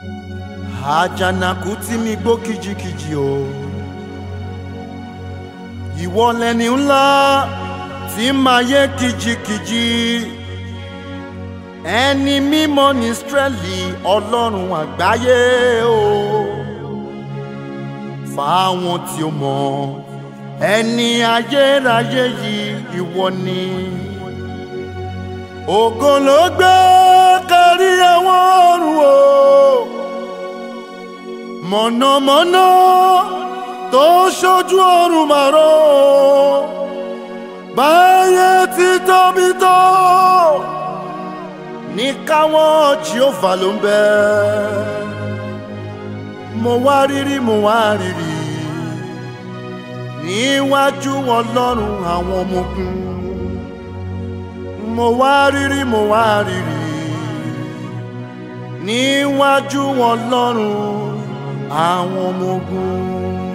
àjànàkú tí mi gbó kìjikìji o ìwọ lẹni ńlá tí máa yé kìjikìji ẹni mímọ́ ní Ísírẹ́lì ọlọ́run àgbáyé o fáwọn tí ó mọ̀ ẹni ayérayé yìí ìwọ ni ògo ló gbé kárí àwọn ọ̀run o mọ̀nàmọ́ná tó ṣojú ọ̀run màró báyé ti tóbi tó ní káwọn Jèhófà ló ń bẹ mo wá rírí mo wá rírí níwájú ọlọ́run àwọn ọmọ ogun mo wá rírí mo wá rírí níwájú ọlọ́run àwọn ọmọ ogun.